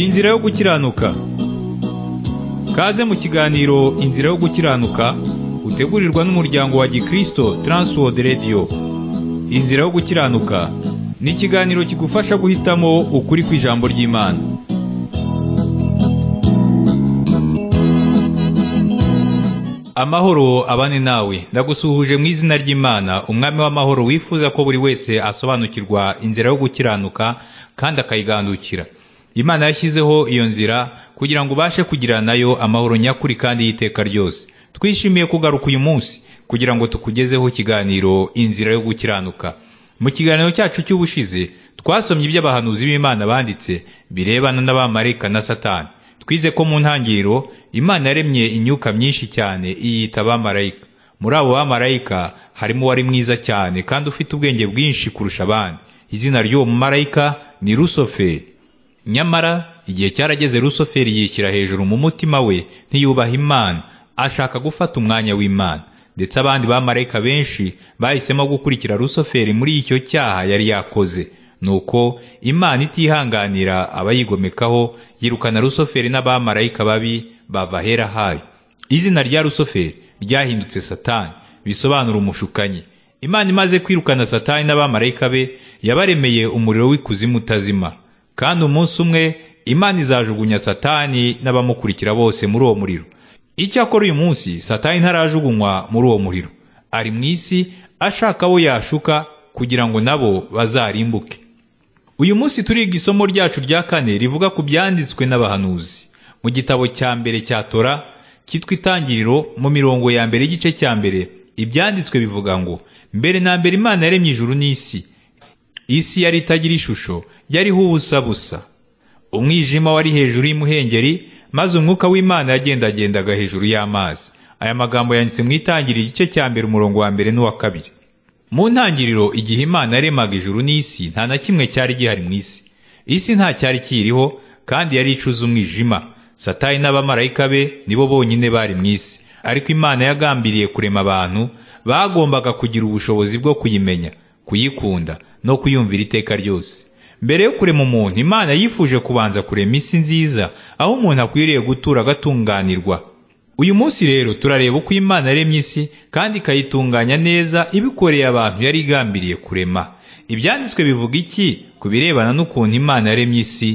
inzira yo gukiranuka kaze mu kiganiro inzira yo gukiranuka utegurirwa n'umuryango wa gikristo Transworld Radio inzira yo gukiranuka ni ikiganiro kigufasha guhitamo ukuri kw'ijambo ry'imana amahoro abane nawe ndagusuhuje mu izina ry'imana umwami w'amahoro wifuza ko buri wese asobanukirwa inzira yo gukiranuka kandi akayigandukira imana yashyizeho iyo nzira kugira ngo ubashe kugira nayo amahoro nyakuri kandi y'iteka ryose twishimiye kugaruka uyu munsi kugira ngo tukugezeho ikiganiro inzira yo gukiranuka mu kiganiro cyacu cy'ubushize twasomye iby'abahanuzi b'imana banditse birebana n'abamarayika na satani twize ko mu ntangiriro imana yaremye imyuka myinshi cyane iyita abamarayika muri abo bamarayika harimo uwari mwiza cyane kandi ufite ubwenge bwinshi kurusha abandi izina ry'uwo mumarayika ni rusoferi nyamara igihe cyarageze rusoferi yishyira hejuru mu mutima we ntiyubaha imana ashaka gufata umwanya w'imana ndetse abandi bamarayika benshi bahisemo gukurikira rusoferi muri icyo cyaha yari yakoze nuko imana itihanganira abayigomekaho yirukana rusoferi n'abamarayika babi bava ahera hayo izina rya rusoferi ryahindutse satani bisobanura umushukanyi imana imaze kwirukana satani n'abamarayika be yabaremeye umuriro w'ikuzimu utazima kandi umunsi umwe imana izajugunya satani n'abamukurikira bose muri uwo muriro icyakora uyu munsi satani ntarajugunywa muri uwo muriro ari mu isi ashaka abo yashuka kugira ngo nabo bazarimbuke uyu munsi turiga isomo ryacu rya kane rivuga ku byanditswe n'abahanuzi mu gitabo cya mbere cya tora cyitwa itangiriro mu mirongo ya mbere y'igice cya mbere ibyanditswe bivuga ngo mbere na mbere imana yaremye ijuru n'isi isi yari itagira ishusho yariho ubusa busa umwijima wari hejuru y'imuhengeri maze umwuka w'imana yagendagendaga hejuru y'amazi aya magambo yanditse mu itangiriro igice cya mbere umurongo wa mbere n'uwa kabiri mu ntangiriro igihe imana yaremaga ijuru n'isi nta na kimwe cyari gihari mu isi isi nta cyari kiyiriho kandi yari icuze umwijima satani n'abamarayika be nibo bonyine bari mu isi ariko imana yagambiriye kurema abantu bagombaga kugira ubushobozi bwo kuyimenya kuyikunda no kuyumvira iteka ryose mbere yo kurema umuntu imana yifuje kubanza kurema isi nziza aho umuntu akwiriye gutura agatunganirwa uyu munsi rero turareba uko imana yaremye isi kandi ikayitunganya neza ibikoreye abantu yari igambiriye kurema ibyanditswe bivuga iki ku birebana n'ukuntu imana yaremye isi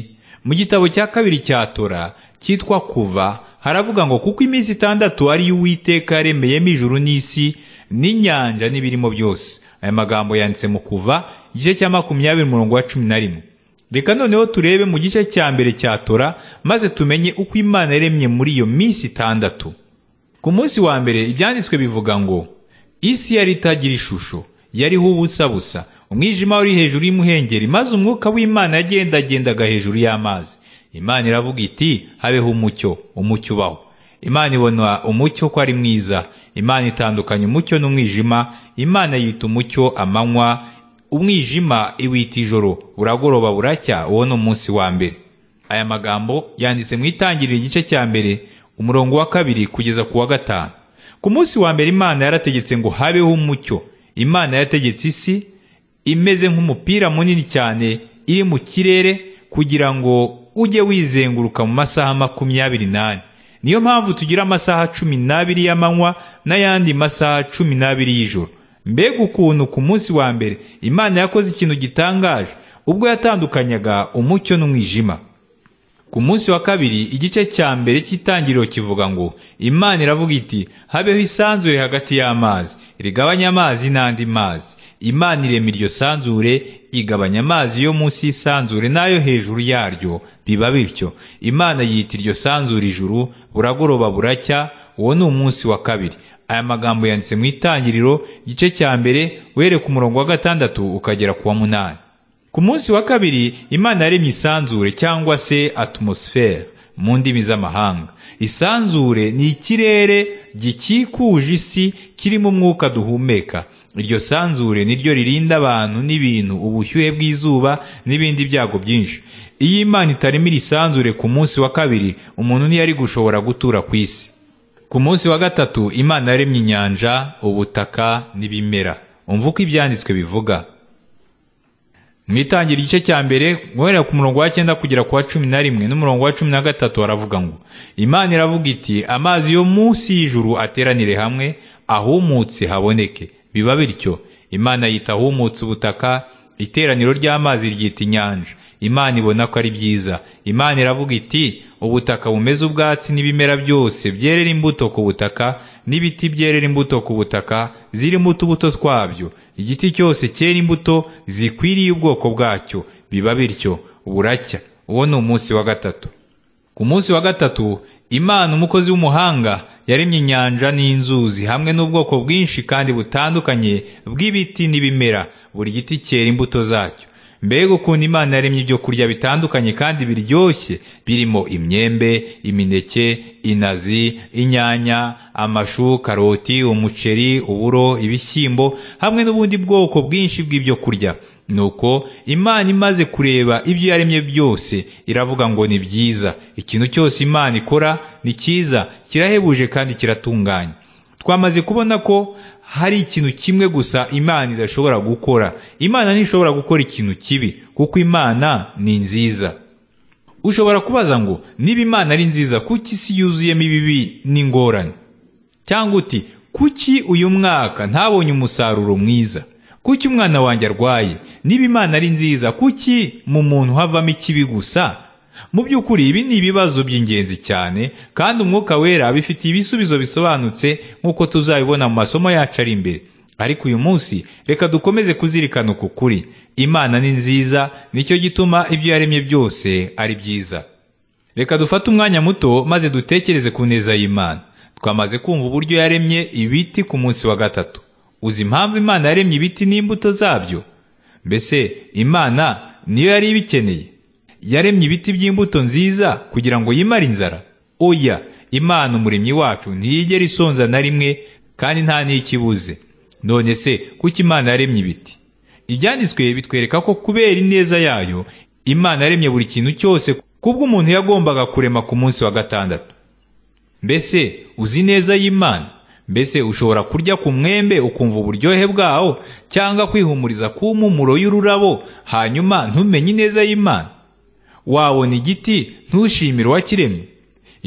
mu gitabo cya kabiri cya tora cyitwa kuva haravuga ngo kuko iminsi itandatu ariyo uwiteka yaremeyemo ijuru n'isi n'inyanja n'ibirimo byose aya magambo yanditse mu kuva igice cya makumyabiri umurongo wa cumi na rimwe reka noneho turebe mu gice cya mbere cya tora maze tumenye uko imana yaremye muri iyo minsi itandatu ku munsi wa mbere ibyanditswe bivuga ngo isi yari itagira ishusho yariho ubusa busa umwijima wari hejuru y'imuhengeri maze umwuka w'imana yagendagendaga hejuru y'amazi imana iravuga iti habeho umucyo umucyo ubaho imana ibona umucyo ko ari mwiza imana itandukanya umucyo n'umwijima imana yita umucyo amanywa umwijima iwita ijoro buragoroba buracya uwo ni umunsi wa mbere aya magambo yanditse mu itangiriro igice cya mbere umurongo wa kabiri kugeza ku wa gatanu ku munsi wa mbere imana yarategetse ngo habeho umucyo imana yategetse isi imeze nk'umupira munini cyane iri mu kirere kugira ngo ujye wizenguruka mu masaha makumyabiri n'ane niyo mpamvu tugira amasaha cumi n'abiri y'amanywa n'ayandi masaha cumi n'abiri y'ijoro mbega ukuntu ku munsi wa mbere imana yakoze ikintu gitangaje ubwo yatandukanyaga umucyo n'umwijima ku munsi wa kabiri igice cya mbere cy'itangiriro kivuga ngo imana iravuga iti habeho isanzure hagati y'amazi rigabanya amazi n'andi mazi imana irema iryo sanzure igabanya amazi yo munsi y'isanzure n'ayo hejuru yaryo biba bityo imana yita iryo sanzure ijuru buragoroba buracya uwo ni umunsi wa kabiri aya magambo yanditse mu itangiriro igice cya mbere wereka umurongo wa gatandatu ukagera ku wa munani ku munsi wa kabiri imana yaremye isanzure cyangwa se atmosfere mu ndimi z'amahanga isanzure ni ikirere gikikuje isi kirimo umwuka duhumeka iryo sanzure niryo ririnda abantu n'ibintu ubushyuhe bw'izuba n'ibindi byago byinshi iyo imana itarimo iri sanzure ku munsi wa kabiri umuntu ntiyari gushobora gutura ku isi ku munsi wa gatatu imana yaremye inyanja ubutaka n'ibimera umva uko ibyanditswe bivuga mu itangira igice cya mbere guhera ku murongo wa cyenda kugera ku wa cumi na rimwe n'umurongo wa cumi na gatatu haravuga ngo imana iravuga iti amazi yo munsi y'ijuru ateranire hamwe ahumutse haboneke biba bityo imana yita ahumutse ubutaka iteraniro ry'amazi ryita inyanja imana ibona ko ari byiza imana iravuga iti ubutaka bumeze ubwatsi n'ibimera byose byerera imbuto ku butaka n'ibiti byerera imbuto ku butaka zirimo utubuto twabyo igiti cyose cyera imbuto zikwiriye ubwoko bwacyo biba bityo buracya uwo ni umunsi wa gatatu ku munsi wa gatatu imana umukozi w'umuhanga yaremye inyanja n'inzuzi hamwe n'ubwoko bwinshi kandi butandukanye bw'ibiti n'ibimera buri giti cyera imbuto zacyo mbega ukuntu imana yaremye ibyo kurya bitandukanye kandi biryoshye birimo imyembe imineke inazi inyanya amashu karoti umuceri uburo ibishyimbo hamwe n'ubundi bwoko bwinshi bw'ibyo kurya nuko imana imaze kureba ibyo yaremye byose iravuga ngo ni byiza ikintu cyose imana ikora ni cyiza kirahebuje kandi kiratunganye twamaze kubona ko hari ikintu kimwe gusa imana idashobora gukora imana ntishobora gukora ikintu kibi kuko imana ni nziza ushobora kubaza ngo niba imana ari nziza kuki isi yuzuyemo ibibi n'ingorane cyangwa uti kuki uyu mwaka ntabonye umusaruro mwiza kuki umwana wanjye arwaye niba imana ari nziza kuki mu muntu havamo ikibi gusa mu by'ukuri ibi ni ibibazo by'ingenzi cyane kandi umwuka wera abifitiye ibisubizo bisobanutse nk'uko tuzabibona mu masomo yacu ari imbere ariko uyu munsi reka dukomeze kuzirikana uku kuri imana ni nziza nicyo gituma ibyo yaremye byose ari byiza reka dufate umwanya muto maze dutekereze ku neza y'imana twamaze kumva uburyo yaremye ibiti ku munsi wa gatatu uzi impamvu imana yaremye ibiti n'imbuto zabyo mbese imana niyo yari ibikeneye yaremye ibiti by'imbuto nziza kugira ngo yimare inzara oya imana umuremyi wacu ntiyigera isonza na rimwe kandi nta n'ikibuze none se kuki imana yaremye ibiti ibyanditswe bitwereka ko kubera ineza yayo imana yaremye buri kintu cyose kubwo umuntu yagombaga kurema ku munsi wa gatandatu mbese uzi neza y'imana mbese ushobora kurya ku mwembe ukumva uburyohe bwawo cyangwa kwihumuriza ku mpumuro y'ururabo hanyuma ntumenye ineza y'imana wabona igiti ntushimire uwakiremye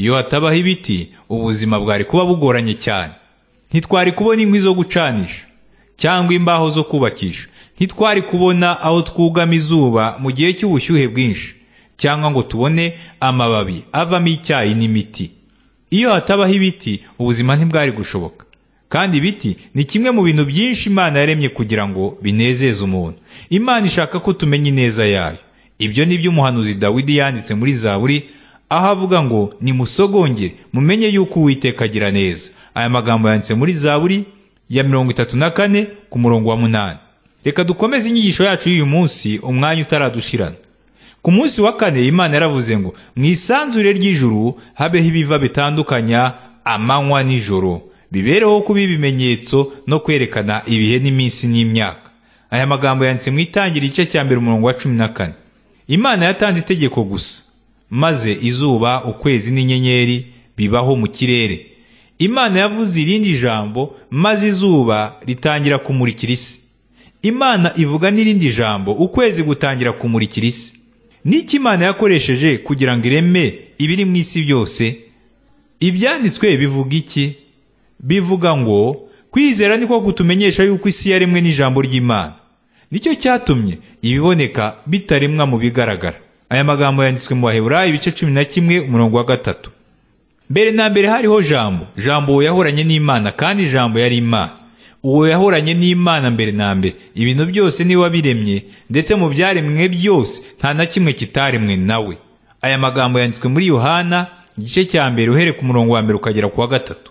iyo hatabaho ibiti ubuzima bwari kuba bugoranye cyane ntitwari kubona inkwi zo gucanisha cyangwa imbaho zo kubakisha ntitwari kubona aho twugama izuba mu gihe cy'ubushyuhe bwinshi cyangwa ngo tubone amababi avamo icyayi n'imiti iyo hatabaho ibiti ubuzima ntibwari gushoboka kandi ibiti ni kimwe mu bintu byinshi imana yaremye kugira ngo binezeze umuntu imana ishaka ko tumenya ineza yayo ibyo ni byo umuhanuzi dawidi yanditse muri zaburi aho avuga ngo nimusogongere mumenye yuko uwiteka agira neza aya magambo yanditse muri zaburi ya mirongo itatu na kane ku murongo wa munani reka dukomeze inyigisho yacu y'uyu munsi umwanya utaradushirana ku munsi wa kane imana yaravuze ngo mu isanzure ry'ijuru habeho ibiva bitandukanya amanywa n'ijoro bibereho kuba ibimenyetso no kwerekana ibihe n'iminsi n'imyaka aya magambo yanditse mu itangira igice cya mbere umurongo wa cumi na kane imana yatanze itegeko gusa maze izuba ukwezi n'inyenyeri bibaho mu kirere imana yavuze irindi jambo maze izuba ritangira kumurikira isi imana ivuga n'irindi jambo ukwezi gutangira kumurikira isi n'iki imana yakoresheje kugira ngo ireme ibiri mu isi byose ibyanditswe bivuga iki bivuga ngo kwizera niko kutumenyesha yuko isi yaremwe n'ijambo ry'imana nicyo cyatumye ibiboneka bitaremwa mu bigaragara aya magambo yanditswe mu baheburayi ibice cumi na kimwe umurongo wa gatatu mbere na mbere hariho jambo jambo uwo yahoranye n'imana kandi jambo yari imana uwo yahoranye n'imana mbere na mbere ibintu byose niwe wabiremye ndetse mu byaremwe byose nta na kimwe kitaremwe nawe aya magambo yanditswe muri yohana igice cya mbere uhere ku murongo wa mbere ukagera ku wa gatatu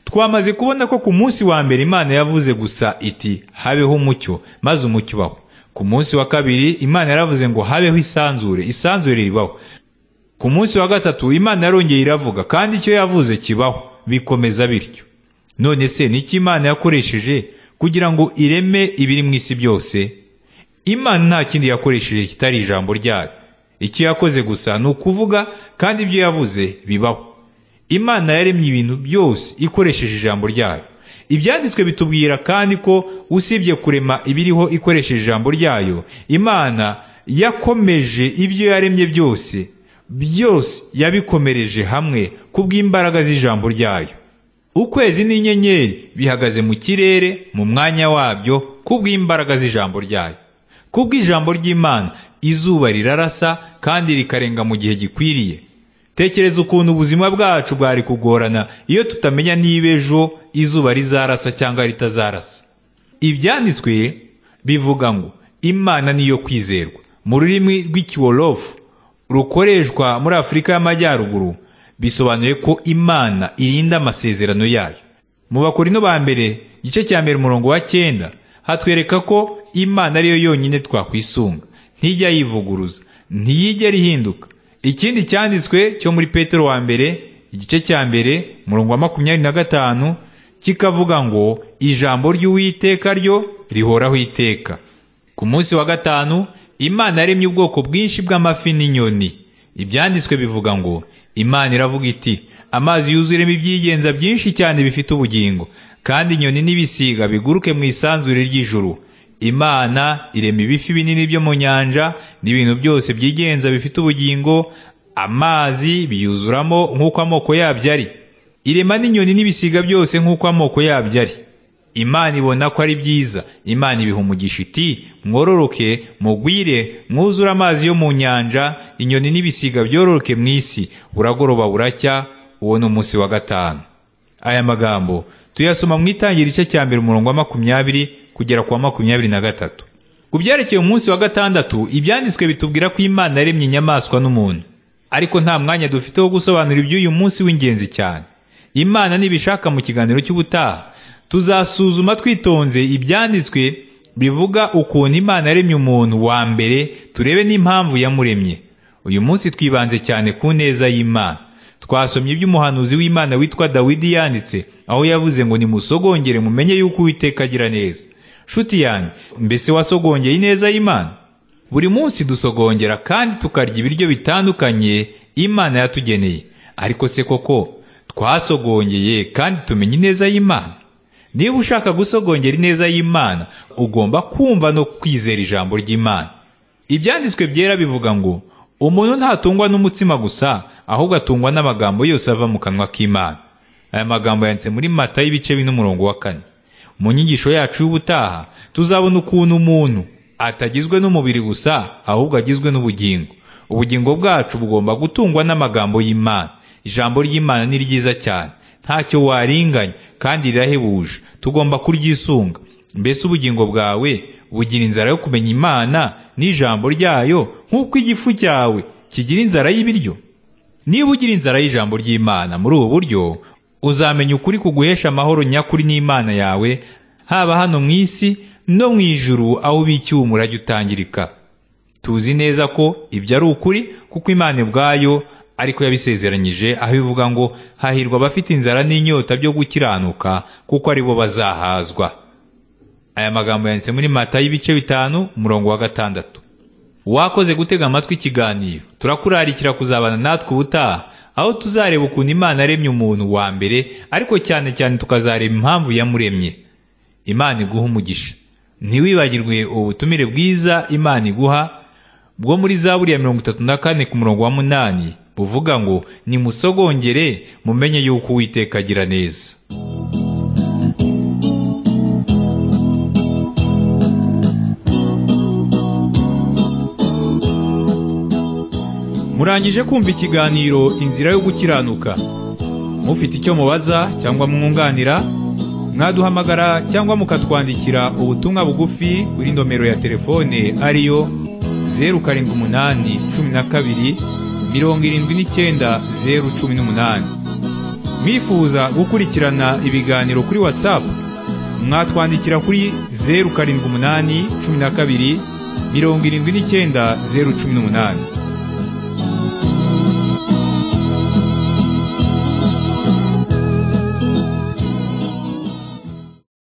twamaze kubona ko ku munsi wa mbere imana yavuze gusa iti habeho umucyo maze umucyo ubaho ku munsi wa kabiri imana yaravuze ngo habeho isanzure isanzure ribaho ku munsi wa gatatu imana yarongeye iravuga kandi icyo yavuze kibaho bikomeza bityo none se ni iki imana yakoresheje kugira ngo ireme ibiri mu isi byose imana nta kindi yakoresheje kitari ijambo ryayo icyo yakoze gusa ni ukuvuga kandi ibyo yavuze bibaho imana yaremye ibintu byose ikoresheje ijambo ryayo ibyanditswe bitubwira kandi ko usibye kurema ibiriho ikoresheje ijambo ryayo imana yakomeje ibyo yaremye byose byose yabikomereje hamwe kubw'imbaraga z'ijambo ryayo ukwezi n'inyenyeri bihagaze mu kirere mu mwanya wabyo kubw'imbaraga z'ijambo ryayo kubw'ijambo ry'imana izuba rirarasa kandi rikarenga mu gihe gikwiriye tekereza ukuntu ubuzima bwacu bwari kugorana iyo tutamenya niba ejo izuba rizarasa cyangwa ritazarasa ibyanditswe bivuga ngo imana niyo kwizerwa mu rurimi rw'ikiwolofu rukoreshwa muri afurika y'amajyaruguru bisobanuye ko imana irinda amasezerano yayo mu bakorino ba mbere igice cya mbere umurongo wa cyenda hatwereka ko imana ariyo yonyine twakwisunga ntijya yivuguruza ntiyigera ihinduka ikindi cyanditswe cyo muri petero wa mbere igice cya mbere umurongo wa makumyabiri na gatanu kikavuga ngo ijambo ry'uwiteka ryo rihoraho iteka ku munsi wa gatanu imana yaremye ubwoko bwinshi bw'amafi n'inyoni ibyanditswe bivuga ngo imana iravuga iti amazi yuzuyemo ibyigenza byinshi cyane bifite ubugingo kandi inyoni n'ibisiga biguruke mu isanzure ry'ijuru imana irema ibifi binini byo mu nyanja n'ibintu byose byigenza bifite ubugingo amazi biyuzuramo nk'uko amoko yabyo ari irema n'inyoni n'ibisiga byose nk'uko amoko yabyo ari imana ibona ko ari byiza imana ibiha umugisha iti mwororoke mugwire mwuzure amazi yo mu nyanja inyoni n'ibisiga byororoke mu isi buragoroba buracya uwo ni umunsi wa gatanu aya magambo tuyasoma mu itangira igice cya mbere umurongo wa makumyabiri kugera ku wa makumyabiri na gatatu ku byerekeye umunsi wa gatandatu ibyanditswe bitubwira ko imana yaremye inyamaswa n'umuntu ariko nta mwanya dufite wo gusobanura iby'uyu munsi w'ingenzi cyane imana nibishaka mu kiganiro cy'ubutaha tuzasuzuma twitonze ibyanditswe bivuga ukuntu imana yaremye umuntu wa mbere turebe n'impamvu yamuremye uyu munsi twibanze cyane ku neza y'imana twasomye iby'umuhanuzi w'imana witwa dawidi yanditse aho yavuze ngo nimusogongere mumenye yuko uwiteka agira neza shuti yanjye mbese wasogongeye ineza y'imana buri munsi dusogongera kandi tukarya ibiryo bitandukanye imana yatugeneye ariko se koko twasogongeye kandi tumenye ineza y'imana niba ushaka gusogongera ineza y'imana ugomba kumva no kwizera ijambo ry'imana ibyanditswe byera bivuga ngo umuntu ntatungwa n'umutsima gusa ahubwo atungwa n'amagambo yose ava mu kanwa k'imana aya magambo yanditse muri mata y'ibice bine umurongo wa kane mu nyigisho yacu y'ubutaha tuzabona ukuntu umuntu atagizwe n'umubiri gusa ahubwo agizwe n'ubugingo ubugingo bwacu bugomba gutungwa n'amagambo y'imana ijambo ry'imana ni ryiza cyane ntacyo waringanya kandi rirahebuje tugomba kuryisunga mbese ubugingo bwawe bugira inzara yo kumenya imana n'ijambo ryayo nk'uko igifu cyawe kigira inzara y'ibiryo niba ugira inzara y'ijambo ry'imana muri ubu buryo uzamenya ukuri kuguhesha amahoro nyakuri n'imana yawe haba hano mu isi no mu ijuru aho ubikiwe umurage utangirika tuzi neza ko ibyo ari ukuri kuko imana ubwayo ariko yabisezeranyije aho ivuga ngo hahirwa abafite inzara n'inyota byo gukiranuka kuko aribo bazahazwa aya magambo yanditse muri mata y'ibice bitanu umurongo wa gatandatu wakoze gutega amatwi ikiganiro turakurarikira kuzabana natwe ubutaha aho tuzareba ukuntu imana aremye umuntu wa mbere ariko cyane cyane tukazareba impamvu yamuremye imana iguha umugisha ntiwibagirwe ubutumire bwiza imana iguha bwo muri za buriya mirongo itatu na kane ku murongo wa munani buvuga ngo nimusogongere mumenye yuko uwiteka agira neza murangije kumva ikiganiro inzira yo gukiranuka mufite icyo mubaza cyangwa mwunganira mwaduhamagara cyangwa mukatwandikira ubutumwa bugufi kuri nomero ya telefone ariyo zeru karindwi umunani cumi na kabiri mirongo irindwi n'icyenda zeru cumi n'umunani mwifuza gukurikirana ibiganiro kuri watsapu mwatwandikira kuri zeru karindwi umunani cumi na kabiri mirongo irindwi n'icyenda zeru cumi n'umunani